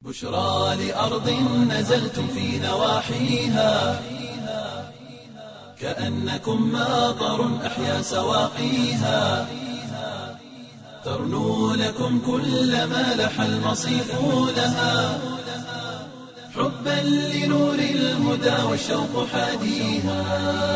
بشرى لأرض نزلتم في نواحيها كأنكم ماطر أحيا سواقيها ترنو لكم كل ما لح المصيف لها حبا لنور الهدى والشوق حاديها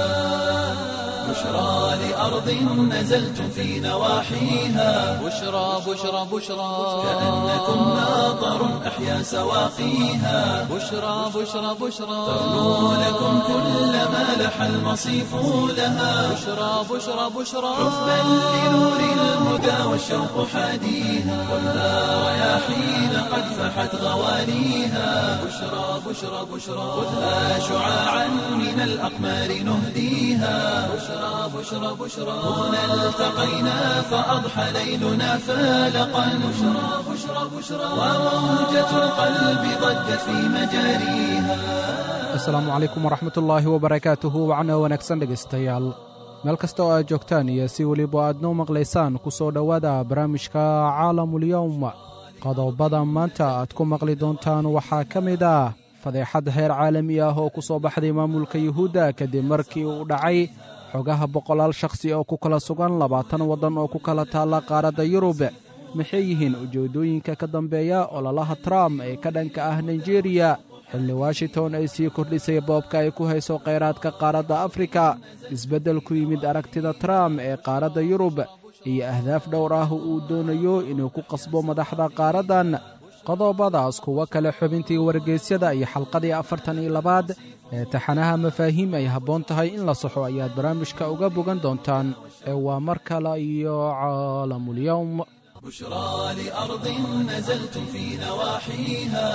بشرى لأرض نزلتم في نواحيها بشرى بشرى بشرى كأنكم ماطر أحيا سواقيها بشرى بشرى بشرى ترنو لكم كل ما لح المصيف لها بشرى بشرى بشرى حبا لنور الهدى والشوق حاديها ولا رياحين قد فحت غواليها بشرى بشرى بشرى خذها شعاعا من الأقمار نهديها بشرى بشرى بشرى هنا التقينا فأضحى ليلنا فالقا بشرى بشرى بشرى وموجة القلب ضجت في مجاريها asalaamu calaykum waraxmatullaahi wabarakaatuhu wacna wanaagsan dhegaystayaal meel kasta oo aad joogtaan iyo si weliba aad noo maqlaysaan ku soo dhowaada barnaamijka caalamulyowm qodobada maanta aad ku maqli doontaan waxaa ka mid ah fadeexad heer caalami ah oo ku soo baxday maamulka yuhuudda kadib markii uu dhacay xogaha boqolaal shakhsi oo ku kala sugan labaatan waddan oo ku kala taalla qaaradda yurub maxay yihiin ujeeddooyinka ka dambeeya ololaha trump ee ka dhanka ah naijeeriya xilli washington ay sii kordhisay boobka ay ku hayso khayraadka qaaradda afrika isbeddel ku yimid aragtida trump ee qaaradda yurub iyo ahdaaf dhowr ah uu doonayo inuu ku qasbo madaxda qaaraddan qodobadaas kuwo kale xubintii wargeysyada iyo xalqadii afartan iyo labaad ee taxanaha mafaahiim ay habboon tahay in la saxo ayaad barnaamijka uga bogan doontaan ee waa mar kale iyo caalamulyowm بشرى لأرض نزلتم في نواحيها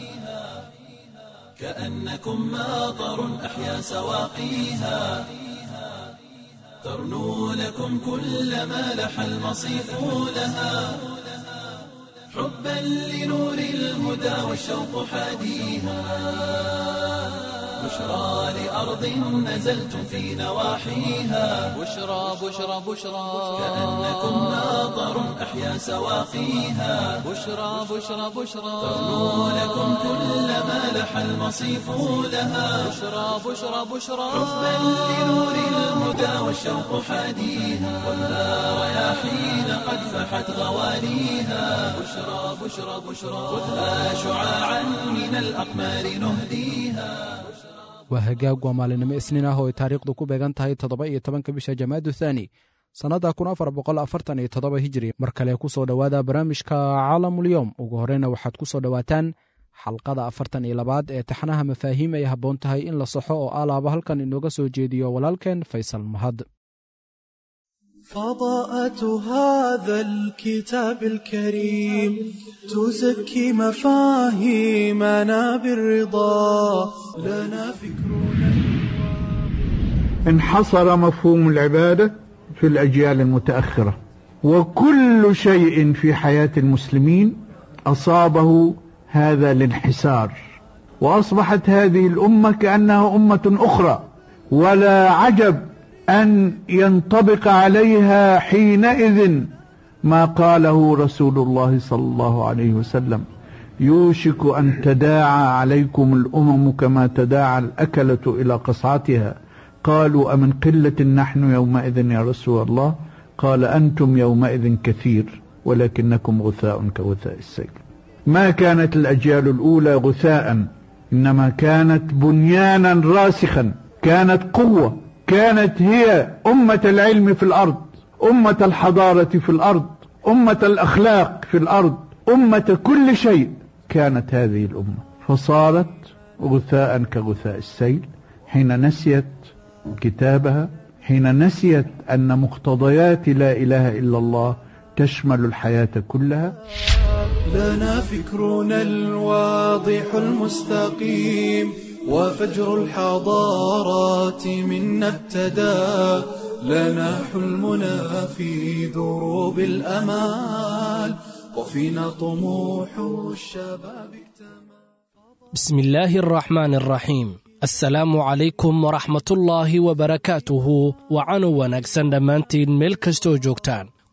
كأنكم ماطر أحيا سواقيها ترنو لكم كل ما لح المصيف لها حبا لنور الهدى والشوق حاديها بشرى لأرض نزلتم في نواحيها بشرى بشرى بشرى كأنكم ماطر أحيا سواقيها بشرى بشرى بشرى ترنو لكم كل ما لح المصيف لها بشرى بشرى بشرى حبا لنور الهدى والشوق حاديها ولا رياحين قد فحت غواليها بشرى بشرى بشرى خذها شعاعا من الأقمار نهديها waa hagaag waa maalinimo isniin ah oo ay taariikhdu ku beegan tahay toddoba iyo tobanka bisha jamaadu thaani sannadda kun afar boqol afartan iyo toddoba hijiri mar kale ku soo dhowaada barnaamijka caalamulyowm ugu horreyna waxaad ku soo dhowaataan xalqada afartan iyo labaad ee taxnaha mafaahiim ay habboon tahay in la saxo oo alaaba halkan inooga soo jeediyo walaalkeen faysal mahad فضاءة هذا الكتاب الكريم تزكي مفاهيمنا بالرضا لنا فكرنا انحصر مفهوم العبادة في الأجيال المتأخرة وكل شيء في حياة المسلمين أصابه هذا الانحسار وأصبحت هذه الأمة كأنها أمة أخرى ولا عجب أن ينطبق عليها حينئذ ما قاله رسول الله صلى الله عليه وسلم يوشك أن تداعى عليكم الأمم كما تداعى الأكلة إلى قصعتها قالوا أمن قلة نحن يومئذ يا رسول الله قال أنتم يومئذ كثير ولكنكم غثاء كغثاء السيل ما كانت الأجيال الأولى غثاء إنما كانت بنيانا راسخا كانت قوة كانت هي أمة العلم في الأرض أمة الحضارة في الأرض أمة الأخلاق في الأرض أمة كل شيء كانت هذه الأمة فصارت غثاء كغثاء السيل حين نسيت كتابها حين نسيت أن مقتضيات لا إله إلا الله تشمل الحياة كلها لنا فكرنا الواضح المستقيم وفجر الحضارات منا ابتدى لنا حلمنا في دروب الأمال وفينا طموح الشباب اكتمل بسم الله الرحمن الرحيم asalaamu calaykum waraxmatullaahi wabarakaatuhu wacanu wanaagsan dhammaantiin meel kastoo joogtaan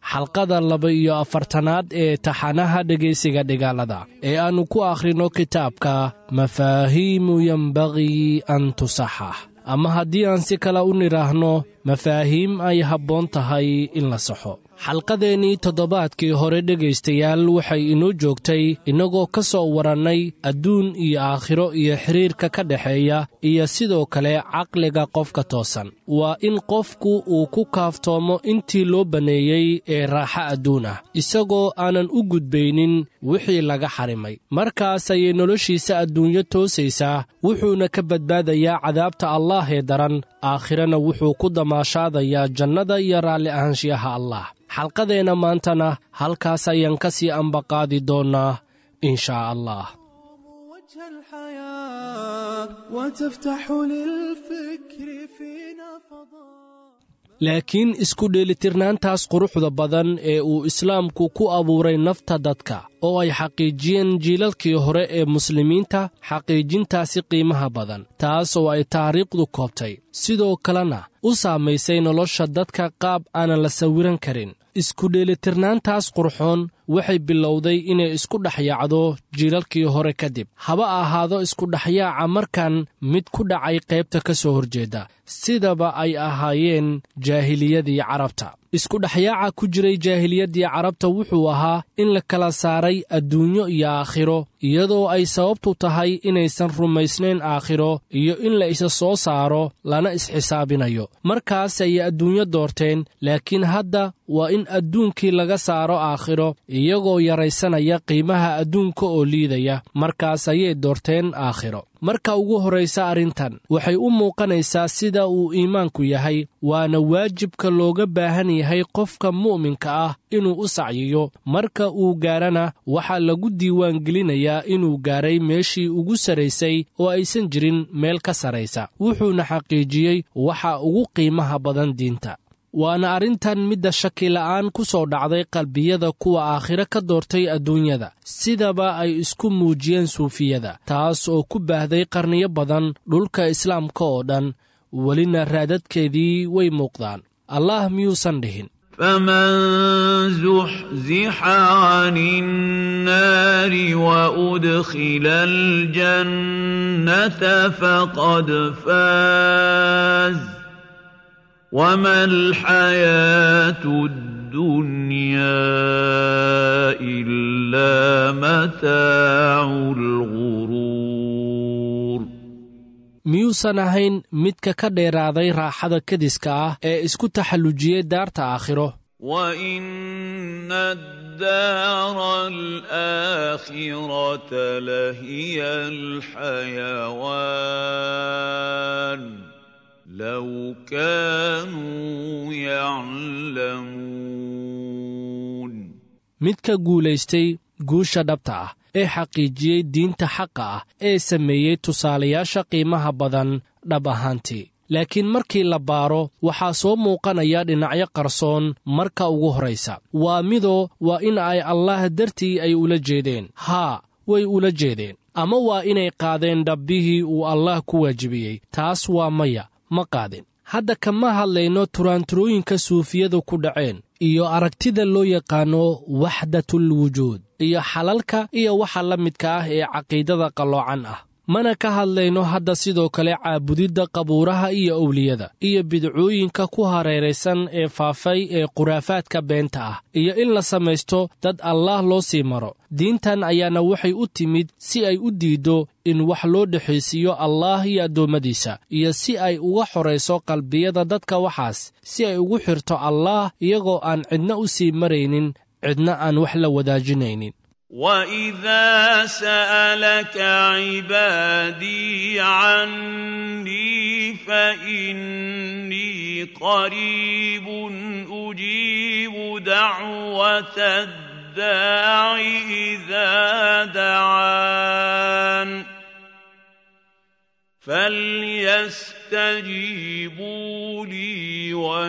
xalqada laba iyo afartanaad ee taxanaha dhegaysiga dhigaalada ee aannu ku akhrino kitaabka mafaahiimu yembagii an tusaxax ama haddii aan si kale u nidhaahno mafaahiim ay habboon tahay in la saxo xalqadeennii toddobaadkii hore dhegaystayaal waxay inoo joogtay innagoo ka soo warannay adduun iyo aakhiro iyo xidhiirka ka dhexeeya iyo sidoo kale caqliga qofka toosan waa in qofku uu ku kaaftoomo intii loo banneeyey ee raaxa adduun ah isagoo aanan u gudbaynin wixii laga xarimay markaas ayay noloshiisa adduunyo toosaysaa wuxuuna ka badbaadayaa cadaabta allaah ee daran aakhirana wuxuu ku damaashaadayaa jannada iyo raalli ahaanshiyaha allah xalqadeenna maantana halkaas ayaan ka sii ambaqaadi doonnaa in shaa allah وجه الحياة وتفتح للفكر فينا فضاء laakiin isku dheelitirnaantaas quruxda badan ee uu islaamku ku abuuray nafta dadka oo ay xaqiijiyeen jiilalkii hore ee muslimiinta xaqiijintaasi qiimaha badan taas oo ay taariikhdu koobtay sidoo kalena u saamaysay nolosha dadka qaab aanan la sawiran karin isku dheelitirnaantaas qurxoon waxay bilowday inay isku dhexyaacdo jiilalkii hore kadib haba ahaado iskudhexyaaca markan mid ku dhacay qaybta ka soo horjeeda sidaba ay ahaayeen jaahiliyadii carabta iskudhexyaaca ku jiray jaahiliyaddii carabta wuxuu ahaa in la kala saaray adduunyo iyo aakhiro iyadoo ay sababtu tahay inaysan rumaysnayn aakhiro iyo in la isa soo saaro lana isxisaabinayo markaas ayay adduunyo doorteen laakiin hadda waa in adduunkii laga saaro aakhiro iyagoo yaraysanaya qiimaha adduunka oo liidaya markaas ayay doorteen aakhiro marka ugu horraysa arrintan waxay u muuqanaysaa sida uu iimaanku yahay waana waajibka looga baahan yahay qofka mu'minka ah inuu u sacyiyo marka uu gaarana waxaa lagu diiwaangelinayaa inuu gaaray meeshii ugu sarraysay oo aysan jirin meel ka sarraysa wuxuuna xaqiijiyey waxa ugu qiimaha badan diinta waana arrintan midda shakila'aan ku soo dhacday qalbiyada kuwa aakhiro ka doortay adduunyada sidaba ay isku muujiyeen suufiyada taas oo ku baahday qarniyo badan dhulka islaamka oo dhan welina raadadkeedii way muuqdaan allah miyuusan dhihin فمن زحزح عن النار وأدخل الجنة فقد فاز وما الحياة الدنيا إلا متاع الغرور miyuusan ahayn midka ka dheeraaday raaxada kadiska ah ee isku taxallujiyey daarta aakhiro وإن الدار الآخرة لهي الحيوان لو كانوا يعلمون midka guulaystay guusha dhabta ah ee xaqiijiyey diinta xaqa ah ee sameeyey tusaalayaasha qiimaha badan dhab ahaantii laakiin markii la baaro waxaa soo muuqanaya dhinacyo qarsoon marka ugu horraysa waa midoo waa in ay allaah dartii ay ula jeedeen haa way ula jeedeen ama waa inay qaadeen dhabbihii uu allaah ku waajibiyey taas waa maya ma qaadin hadda kama hadlayno turaanturooyinka suufiyadu ku dhaceen iyo aragtida loo yaqaanno waxdatul wujuud iyo xalalka iyo waxa la midka ah ee caqiidada qalloocan ah mana ka hadlayno hadda sidoo kale caabudidda qabuuraha iyo owliyada iyo bidcooyinka ku hareeraysan ee faafay ee khuraafaadka beenta ah iyo in la samaysto dad allaah loo sii maro diintan ayaana waxay u timid si ay u diiddo in wax loo dhexaysiiyo allaah iyo addoommadiisa iyo si ay uga xorayso qalbiyada dadka waxaas si ay ugu xirto allaah iyagoo aan cidna u sii maraynin cidna aan wax la wadaajinaynin واذا سالك عبادي عني فاني قريب اجيب دعوه الداع اذا دعان فليستجيبوا لي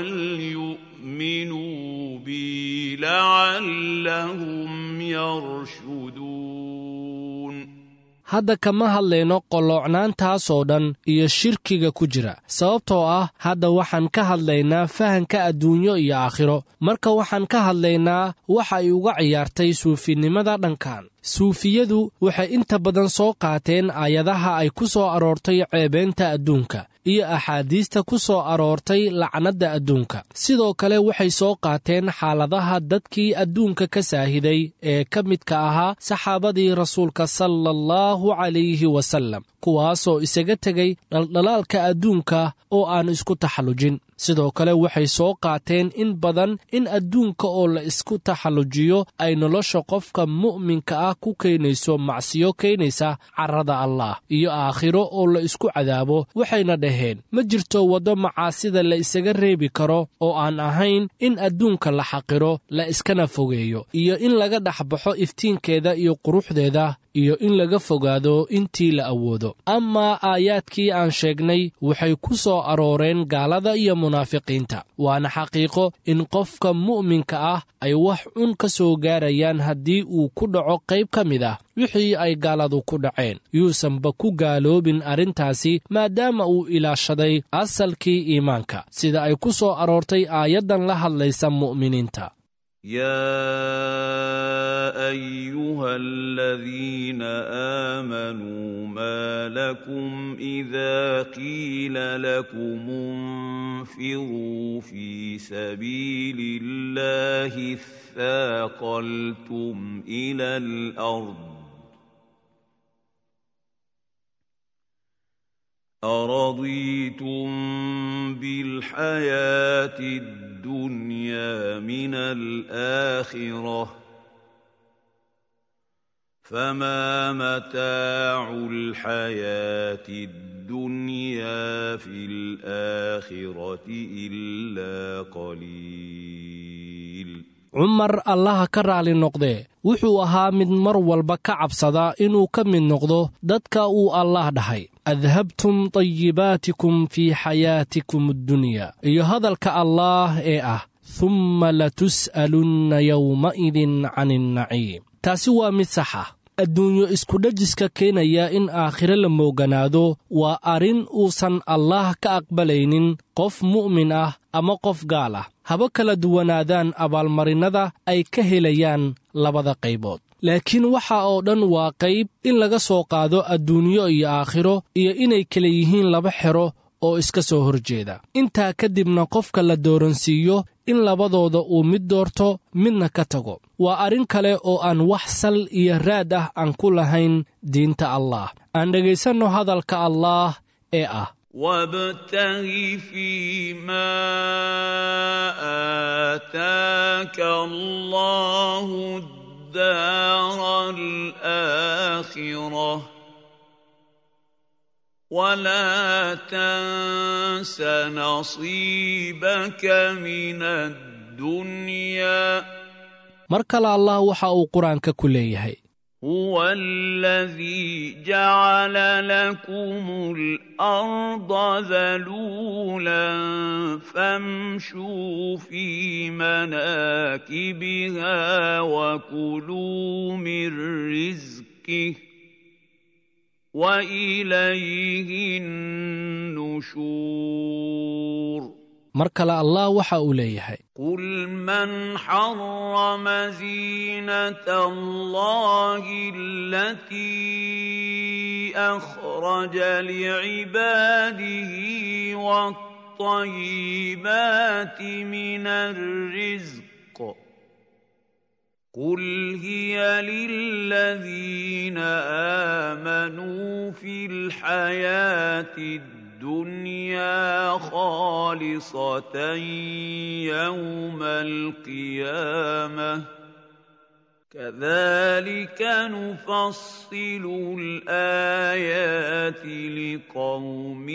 وليؤمنوا بي لعلهم يرشدون hadda kama hadlayno qolloocnaantaasoo dhan iyo shirkiga ku jira sababtoo ah hadda waxaan ka hadlaynaa fahanka adduunyo iyo aakhiro marka waxaan ka hadlaynaa waxa ay uga ciyaartay suufinimada dhankan suufiyadu waxay inta badan soo qaateen aayadaha ay ku soo aroortay ceebeynta adduunka iyo axaadiista ku soo aroortay lacnadda adduunka sidoo kale waxay soo qaateen xaaladaha dadkii adduunka ka saahiday ee ka midka ahaa saxaabadii rasuulka sala allahu calayhi wasallam kuwaasoo isaga tegay dhaldhalaalka adduunka oo aan isku taxallujin sidoo kale waxay soo qaateen in badan in adduunka oo la isku taxallujiyo ay nolosha qofka mu'minka ah ku keenayso macsiyo keenaysa carrada allah iyo aakhiro oo la isku cadaabo waxayna dhaheen ma jirto waddo macaasida la isaga reebi karo oo aan ahayn in adduunka la xaqiro la iskana fogeeyo iyo in laga dhex baxo iftiinkeeda iyo quruxdeeda iyo in laga fogaado intii la awoodo amaa aayaadkii aan sheegnay waxay ku soo arooreen gaalada iyo munaafiqiinta waana xaqiiqo in qofka mu'minka ah ay wax cun ka soo gaarayaan haddii uu ku dhaco qayb ka mid ah wixii ay gaaladu ku dhaceen yuusanba ku gaaloobin arrintaasi maadaama uu ilaashaday asalkii iimaanka sida ay ku soo aroortay aayaddan la hadlaysa mu'miniinta يا ايها الذين امنوا ما لكم اذا قيل لكم انفروا في سبيل الله اثاقلتم الى الارض أرضيتم بالحياة الدنيا من الآخرة فما متاع الحياة الدنيا في الآخرة إلا قليل cumar allaha ka raali noqdee wuxuu ahaa mid mar walba ka cabsada inuu ka mid noqdo dadka uu allaah dhahay adhabtum tayibaatikum fii xayaatikum addunya iyo hadalka allaah ee ah humma latus'alunna yowma'idin can innaciim taasi waa mid sax ah adduunyo iskudhajiska keenaya in aakhiro la mooganaado waa arrin uusan allaah ka aqbalaynin qof mu'min ah ama qof gaal ah haba kala duwanaadaan abaalmarinnada ay ka helayaan labada qaybood laakiin waxa oo dhan waa qayb in laga soo qaado adduunyo iyo aakhiro iyo inay kala yihiin laba xero oo iska soo horjeeda intaa kadibna qofka la dooransiiyo in labadooda uu mid doorto midna ka tago waa arrin kale oo aan wax sal iyo raad ah aan ku lahayn diinta allaah aan dhegaysanno hadalka allaah ee ah وابتغ فيما آتاك الله الدار الآخرة ولا تنس نصيبك من الدنيا mar kale allah waxa uu qur-aanka ku leeyahay هو الذي جعل لكم الأرض ذلولا فامشوا في مناكبها وكلوا من رزقه وإليه النشور mar kale allah waxa uu leeyahay قل من حرم زينة الله التي أخرج لعباده والطيبات من الرزق قل هي للذين آمنوا في الحياة الدنيا الدنيا خالصة يوم القيامة كذلك نفصل الآيات لقوم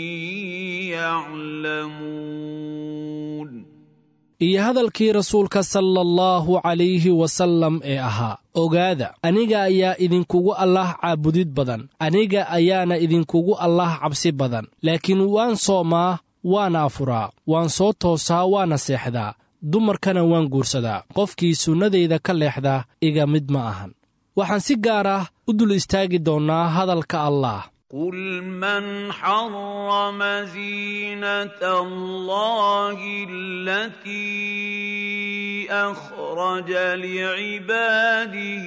يعلمون iyo hadalkii rasuulka sala allahu calayhi wasallam ee ahaa ogaada aniga ayaa idinkugu allaah caabudid badan aniga ayaana idinkugu allaah cabsi badan laakiin waan soomaa waana afuraa waan soo toosaa waana seexdaa dumarkana waan guursadaa qofkii sunnadayda ka leexdaa iga mid ma ahan waxaan si gaar ah u dul istaagi doonnaa hadalka allah قل من حرم زينة الله التي أخرج لعباده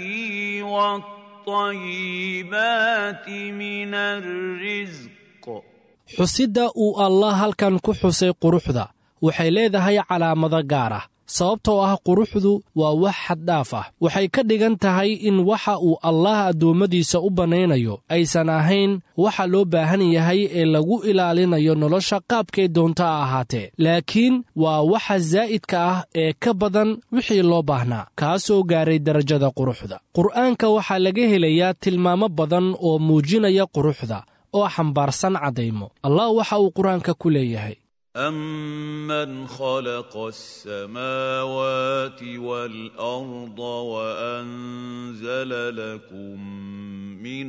والطيبات من الرزق xusidda uu allah halkan ku xusay quruxda waxay leedahay calaamado gaar ah sababtoo ah quruxdu waa wax xaddhaaf ah waxay ka dhigan tahay in waxa uu allah addoommadiisa u bannaynayo aysan ahayn waxa loo baahan yahay ee lagu ilaalinayo nolosha qaabkay doonto a ahaatee laakiin waa waxa zaa'idka ah ee ka badan wixii loo baahnaa kaasoo gaaray darajada quruxda qur'aanka waxaa laga helayaa tilmaamo badan oo muujinaya quruxda oo xambaarsan caddaymo allah waxa uu qur-aanka ku leeyahay أمن خلق السماوات والأرض وأنزل لكم من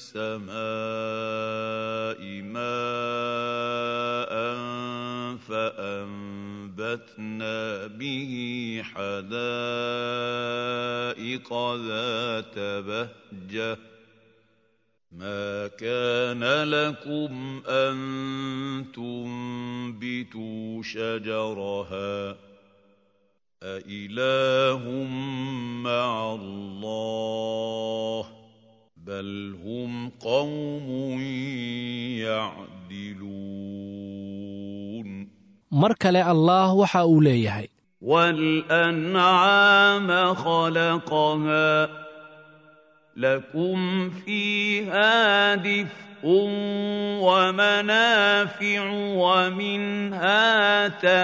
السماء ماء فأنبتنا به حدائق ذات بهجة ما كان لكم أن تنبتوا شجرها أإله مع الله بل هم قوم يعدلون mar kale allaah waxa uu leeyahay والأنعام خلقها لكم فيها دفء ومنافع ومنها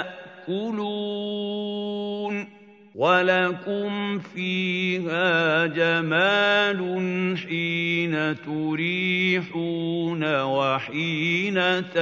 تأكلون ولكم فيها جمال حين تريحون وحين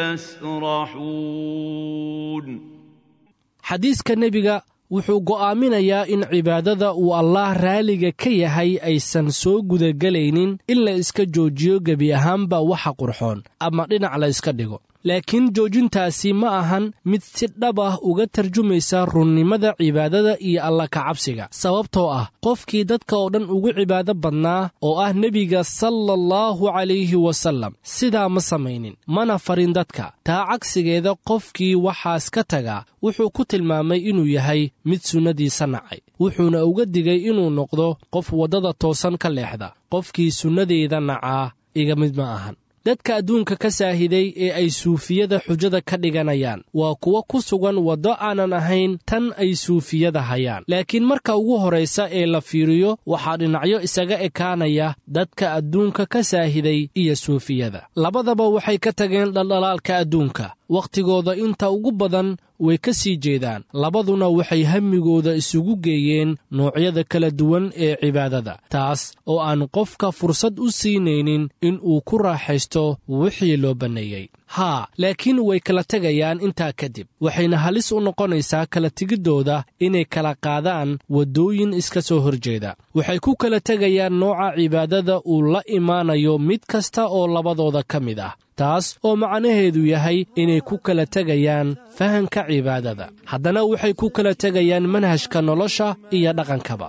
تسرحون xadiiska nebiga wuxuu go'aaminayaa in cibaadada uu allaah raaliga ka yahay aysan soo gudagelaynin in la iska joojiyo gebi ahaanba waxa qurxoon ama dhinac la iska dhigo laakiin joojintaasi ma ahan mid si dhab ah uga tarjumaysa runnimada cibaadada iyo alla kacabsiga sababtoo ah qofkii dadka oo dhan ugu cibaado badnaa oo ah nebiga sallallahu calayhi wasallam sidaa ma samaynin mana farin dadka taa cagsigeeda qofkii waxaas ka taga wuxuu ku tilmaamay inuu yahay mid sunnadiisa nacay wuxuuna uga digay inuu noqdo qof waddada toosan ka leexda qofkii sunnadeyda nacaa iga mid ma ahan dadka adduunka ka saahiday ee ay suufiyada xujada ka dhiganayaan waa kuwo ku sugan waddo aanan ahayn tan ay suufiyada hayaan laakiin marka ugu horraysa ee la fiiriyo waxaa dhinacyo isaga ekaanaya dadka adduunka ka saahiday iyo suufiyada labadaba waxay ka tageen dhaldhalaalka adduunka wakhtigooda inta ugu badan way ka sii jeedaan labaduna waxay hammigooda isugu geeyeen noocyada kala duwan ee cibaadada taas oo aan qofka fursad u siinaynin in uu ku raaxaysto wixii loo banneeyey haa laakiin way kala tegayaan intaa kadib waxayna halis u noqonaysaa kala tegiddooda inay kala qaadaan waddooyin iska soo horjeeda waxay ku kala tegayaan nooca cibaadada uu la imaanayo mid kasta oo labadooda ka mid ah taas oo macnaheedu yahay inay ku kala tegayaan fahanka cibaadada haddana waxay ku kala tegayaan manhajka nolosha iyo dhaqankaba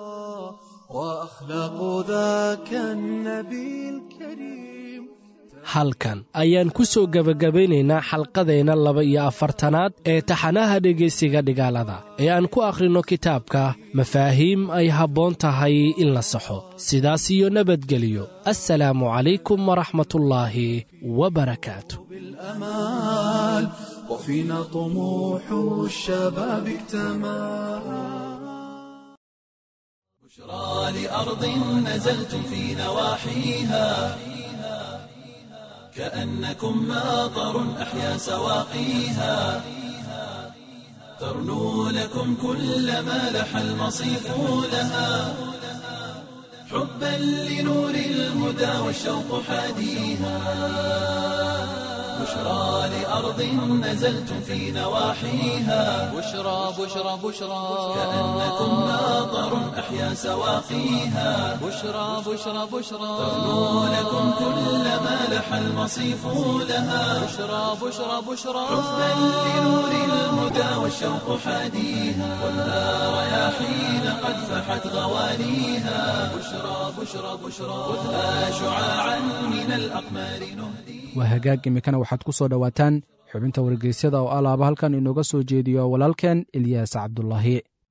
وأخلاق ذاك النبي الكريم halkan ayaan ku soo gebagabaynaynaa xalqadeenna laba iyo afartanaad ee taxanaha dhegaysiga dhigaalada ee aan ku akhrinno kitaabka mafaahiim ay habboon tahay in la saxo sidaas iyo nabadgeliyo assalaamu calaykum waraxmatullaahi wabarakaatu بالأمال وفينا طموح الشباب اكتمل بشرى لأرض نزلتم في نواحيها كأنكم ماطر أحيا سواقيها ترنو لكم كل ما لح المصيف لها حبا لنور الهدى والشوق حاديها بشرى لأرض نزلتم في نواحيها بشرى بشرى بشرى كأنكم ماطر أحيا سواقيها بشرى بشرى بشرى ترنو لكم كل ما لح لح المصيف لها بشرى بشرى بشرى حبا لنور الهدى والشوق حاديها خذها رياحين قد فحت غواليها بشرى بشرى بشرى خذها شعاعا من الأقمار نهديها waa hagaag iminkana waxaad ku soo dhowaataan xubinta wargeysyada oo alaaba halkan inooga soo jeediyo walaalkeen ilyaas cabdulaahi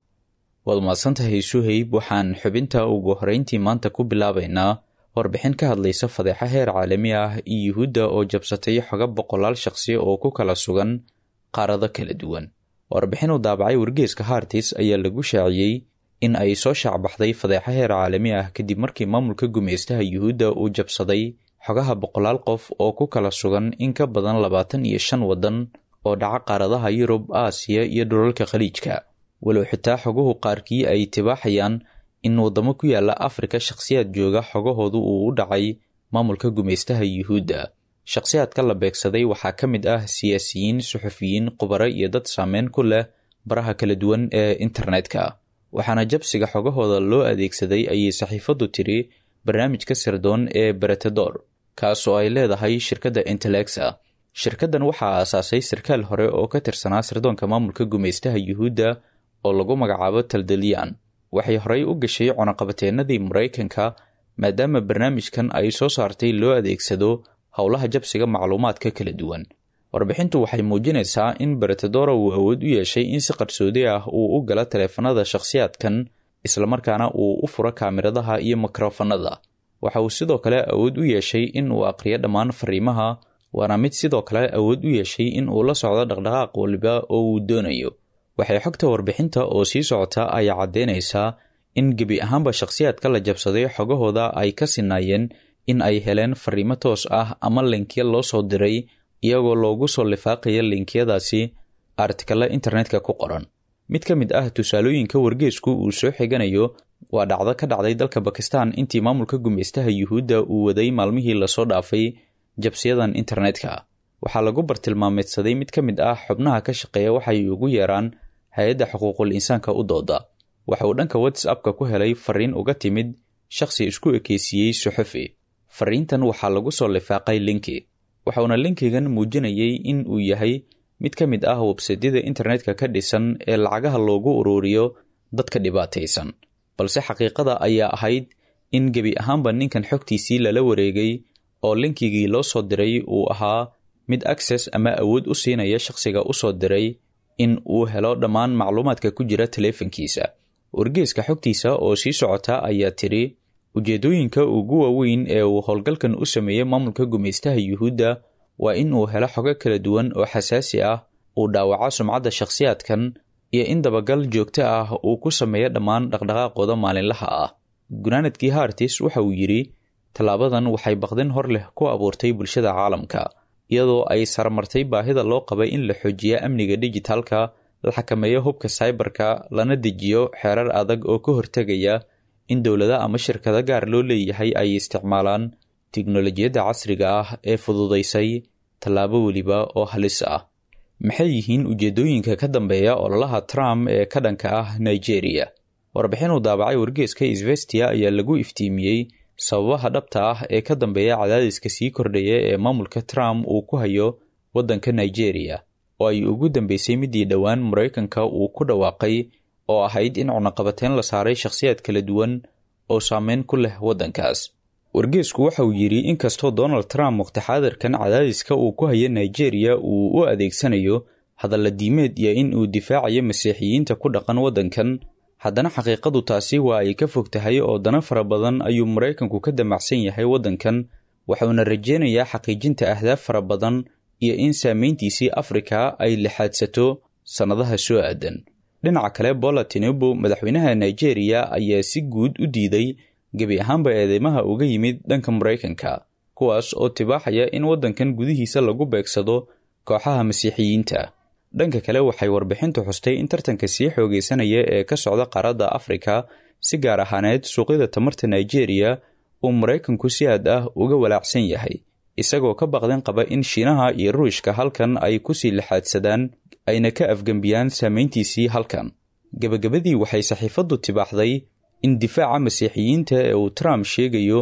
waad mahadsantahay suhayb waxaan xubinta ugu horrayntii maanta ku bilaabaynaa warbixin ka hadlaysa fadeexa heer caalami ah iyo yuhuudda oo jabsatay xoga boqolaal shaqsi oo ku kala sugan qaarado kala duwan warbixin uu daabacay wargeeska hartis ayaa lagu shaaciyey in ay soo shaacbaxday fadeexa heer caalami ah kadib markii maamulka gumaystaha yuhuudda uu jabsaday xogaha boqolaal qof oo ku kala sugan in ka badan labaatan iyo shan waddan oo dhaca qaaradaha yurub aasiya iyo dhulalka khaliijka walow xitaa xoguhu qaarkii ay tibaaxayaan in waddamo ku yaala afrika shakhsiyaad jooga xogahoodu uu u dhacay maamulka gumaystaha yuhuudda shakhsiyaadka la beegsaday waxaa ka mid ah siyaasiyiin suxufiyiin khubaro iyo dad saameyn ku leh baraha kala duwan ee internetka waxaana jabsiga xogahooda loo adeegsaday ayay saxiifaddu tiri barnaamijka sirdoon ee beretador kaas oo ay leedahay shirkadda intelexa shirkaddan waxaa aasaasay sarkaal hore oo ka tirsanaa sirdoonka maamulka gumaystaha yuhuudda oo lagu magacaabo taldalyan waxay horey u gashay cunaqabateennadii maraykanka maadaama barnaamijkan ay soo saartay loo adeegsado howlaha jabsiga macluumaadka kala duwan warbixintu waxay muujinaysaa in beretadora uu awood u yeeshay in si qarsoodi ah uu u gala taleefanada shakhsiyaadkan islamarkaana uu u furo kaamiradaha iyo mikrofanada waxa uu sidoo kale awood u yeeshay in uu aqriyo dhammaan fariimaha waana mid sidoo kale awood u yeeshay in uu la socdo dhaqdhaqaaq waliba oo uu doonayo waxay xogta warbixinta oo sii socota ayaa caddeynaysaa in gebi ahaanba shakhsiyaadka la jabsaday xogahooda ay ka sinaayeen in ay heleen fariimo toos ah ama linkya loo soo diray iyagoo loogu soo lifaaqaya linkiyadaasi artikalla internetka ku qoran mid ka mid ah tusaalooyinka wargeesku uu soo xiganayo waa dhacdo ka dhacday dalka bakistan intii maamulka gumaystaha yuhuudda uu waday maalmihii lasoo dhaafay jabsiyadan internetka waxaa lagu bartilmaameedsaday mid ka mid ah xubnaha ka shaqeeya waxay ugu yeeraan hay-adda xuquuqul insaanka u dooda waxa uu dhanka whatsappka ku helay fariin uga timid shakhsi isku ekeysiiyey suxufi fariintan waxaa lagu soo lifaaqay linki waxauna linkigan muujinayay in uu yahay mid ka mid ah websaydyada internetka ka dhisan ee lacagaha loogu ururiyo dadka dhibaataysan balse xaqiiqada ayaa ahayd in gebi ahaanba ninkan xogtiisii lala wareegay oo linkigii loo soo diray uu ahaa mid access ama awood u siinaya shakhsiga u soo diray in uu helo dhammaan macluumaadka ku jira taleefankiisa wargeeska xogtiisa oo sii socota ayaa tidhi ujeeddooyinka ugu waaweyn ee uu howlgalkan u sameeyey maamulka gumaystaha yuhuudda waa in uu helo xogo kala duwan oo xasaasi ah uu dhaawaco sumcadda shakhsiyaadkan iyo in dabagal joogto ah uu ku sameeyo dhammaan dhaqdhaqaaqooda maalinlaha ah gunaanadkii hartis waxa uu yidhi tallaabadan waxay baqdin hor leh ku abuurtay bulshada caalamka iyadoo ay saramartay baahida loo qabay in la xoojiyo amniga dijitaalka la xakameeyo hubka saybarka lana dejiyo xeerar adag oo ka hortegaya in dowlada ama shirkado gaar loo leeyahay ay isticmaalaan tiknolojiyadda casriga ah ee fududaysay tallaabo weliba oo halis ah maxay yihiin ujeeddooyinka ka dambeeya ololaha trump ee ka dhanka ah nigeria warbixin uu daabacay wargeeska isvestia ayaa lagu iftiimiyey sababaha dhabta ah ee ka dambeeya cadaadiska sii kordhaya ee maamulka trump uu ku hayo waddanka nigeria oo ay ugu dambeysay midii dhowaan maraykanka uu ku dhawaaqay oo ahayd in cunaqabateyn la saaray shakhsiyaad kala duwan oo saameyn ku leh waddankaas wargeesku waxa uu yidhi inkastoo donald trump muqtaxaadirkan cadaadiska uu ku hayo nigeria uu u adeegsanayo hadalla diimeed iyo in uu difaacayo masiixiyiinta ku dhaqan waddankan haddana xaqiiqadu taasi waa ay ka fog tahay oo dana fara badan ayuu maraykanku ka damacsan yahay waddankan waxuuna rajeynayaa xaqiijinta ahdaaf fara badan iyo in saameyntiisii afrika ay lixaadsato sannadaha soo aadan dhinaca kale bola tinubu madaxweynaha nigeria ayaa si guud u diiday gebi ahaanba eedeymaha uga yimid dhanka maraykanka kuwaas oo tibaaxaya in waddankan gudihiisa lagu beegsado kooxaha masiixiyiinta dhanka kale waxay warbixintu xustay in tartanka sii xoogaysanaya ee ka socda qaaradda afrika si gaar ahaaneed suuqyada tamarta nigeria uu maraykanku si aad ah uga walaacsan yahay isagoo ka baqdin qaba in shiinaha iyo ruushka halkan ay kusii lixaadsadaan ayna ka afgembiyaan saameyntiisii halkan gebagabadii waxay saxiifaddu tibaaxday in difaaca masiixiyiinta ee uu trump sheegayo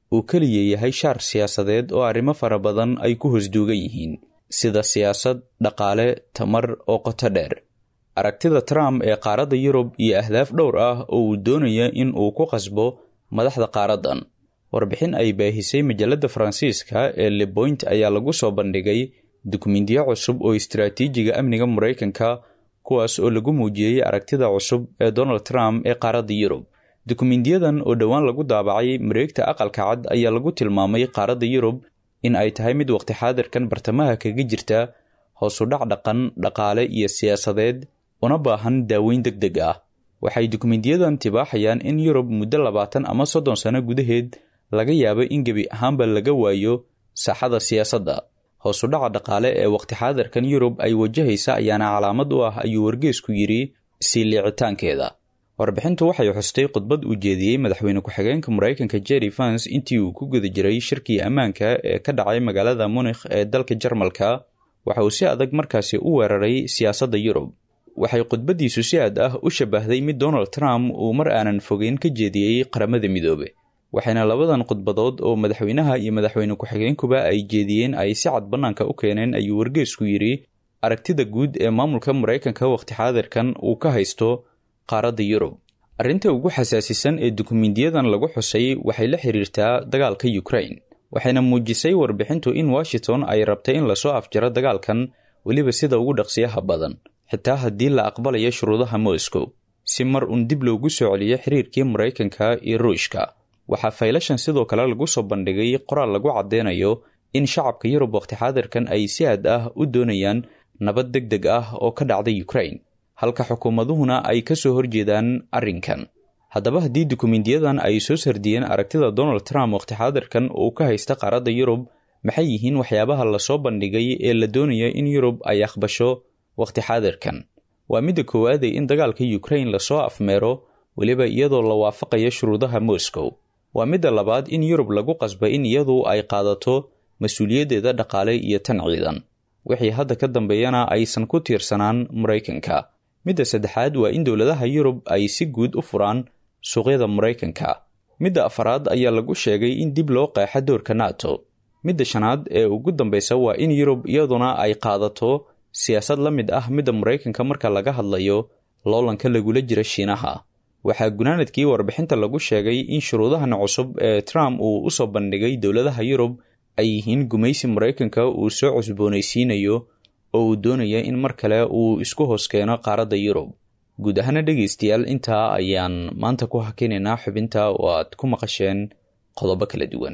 uu keliya yahay shaar siyaasadeed oo arrimo fara badan ay ku hosduugan yihiin sida siyaasad dhaqaale tamar oo qoto dheer aragtida trump ee qaaradda yurub iyo ahdaaf dhowr ah oo uu doonaya in uu ku qasbo madaxda qaaraddan warbixin ay baahisay majalladda faransiiska ee leboint ayaa lagu soo bandhigay dukumindiyo cusub oo istaraatiijiga amniga maraykanka kuwaas oo lagu muujiyey aragtida cusub ee donald trump ee qaaradda yurub dukumindiyadan oo dhowaan lagu daabacay mareegta aqalka cad ayaa lagu tilmaamay qaaradda yurub in ay tahay mid waqti xaadirkan bartamaha kaga jirta hoosudhac dhaqan dhaqaale iyo siyaasadeed una baahan daaweyn deg deg ah waxay dukumindiyadan tibaaxayaan in yurub muddo labaatan ama soddon sano gudaheed laga yaabo in gebi ahaanba laga waayo saaxada siyaasadda hoosudhaca dhaqaale ee waqti xaadirkan yurub ay wajahaysa ayaana calaamad u ah ayuu wargeesku yidhi sii liicitaankeeda warbixintu waxay xustay khudbad uu jeediyey madaxweyne ku-xigeenka maraykanka jerry fans intii uu ku guda jiray shirkii ammaanka ee ka dhacay magaalada munikh ee dalka jarmalka waxa uu si adag markaasi u weeraray siyaasadda yurub waxay khudbaddiisu si aad ah u shabahday mid donald trump uu mar aanan fogeyn ka jeediyey qaramada midoobe waxayna labadan khudbadood oo madaxweynaha iyo madaxweyne ku-xigeenkuba ay jeediyeen ay si cad bannaanka u keeneen ayuu wargeesku yidhi aragtida guud ee maamulka maraykanka waqti xaadirkan uu ka haysto qaaradda yurub arrinta ugu xasaasisan ee dukumindiyadan lagu xusay waxay la xiriirtaa dagaalka ukrain waxayna muujisay warbixintu in washington ay rabtay in lasoo afjaro dagaalkan weliba sida ugu dhaqsiyaha badan xitaa haddii la aqbalayo shuruudaha moscow si mar uun dib loogu soo celiyo xiriirkii maraykanka iyo ruushka waxaa faylashan sidoo kale lagu soo bandhigay qoraal lagu caddeynayo in shacabka yurub waqti xaadirkan ay si aad ah u doonayaan nabad deg deg ah oo ka dhacda ukrain halka xukuumaduhuna ay ka soo horjeedaan arrinkan haddaba haddii dukumindiyadan ay soo sardiyeen aragtida donald trump waqti xaadirkan uu ka haysta qaaradda yurub maxay yihiin waxyaabaha lasoo bandhigay ee la doonaya in yurub ay aqbasho waqti xaadirkan waa midda koowaadee in dagaalka ukrain lasoo afmeero weliba iyadoo la waafaqayo shuruudaha moscow waa midda labaad in yurub lagu qasba in iyadu ay qaadato mas-uuliyaddeeda dhaqaale iyo tan ciidan wixii hadda ka dambeeyana aysan ku tiirsanaan maraykanka midda saddexaad waa in dowladaha yurub ay si guud u furaan suuqyada maraykanka midda afaraad ayaa lagu sheegay in dib loo qeexa doorka nato midda shanaad ee ugu dambeysa waa in yurub iyaduna ay qaadato siyaasad la mid ah midda maraykanka marka laga hadlayo loolanka lagula jira shiinaha waxaa gunaanadkii warbixinta lagu sheegay in shuruudahan cusub ee trump uu u soo bandhigay dowladaha yurub ay yihiin gumaysi maraykanka uu soo cusboonaysiinayo oo uu doonaya in mar kale uu isku hoos keeno qaaradda yurub guud ahaana dhegaystayaal intaa ayaan maanta ku hakinaynaa xubinta oo aad ku maqasheen qodobo kala duwan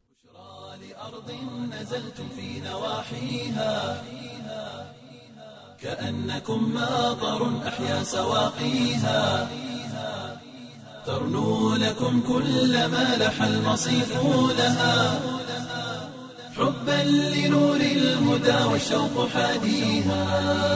كأنكم ماطر أحيا سواقيها ترنو لكم كل ما لح المصيف لها حبا لنور الهدى والشوق حاديها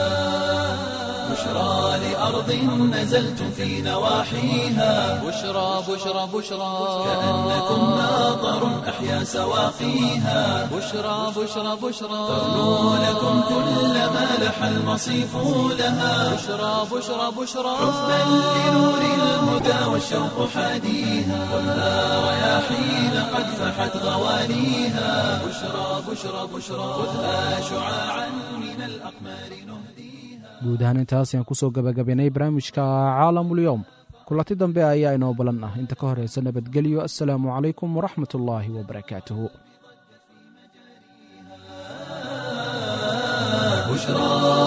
بشرى لأرض نزلتم في نواحيها بشرى بشرى بشرى كأنكم ماطر أحيا سواقيها بشرى بشرى بشرى ترنو لكم كل ما لح المصيف لها بشرى بشرى بشرى حبا لنور الهدى والشوق حاديها والنار رياحين قد فحت غوانيها بشرى بشرى بشرى خذها شعاعا من الأقمار نهديها guud ahaan intaas ayaan kusoo gabagabaynay barnaamijka caalamulyoom kulanti dambe ayaa inoo balan ah inta ka horeysa nabadgelyo assalaamu calaykum waraxmat ullaahi wabarakaatuhu بشرى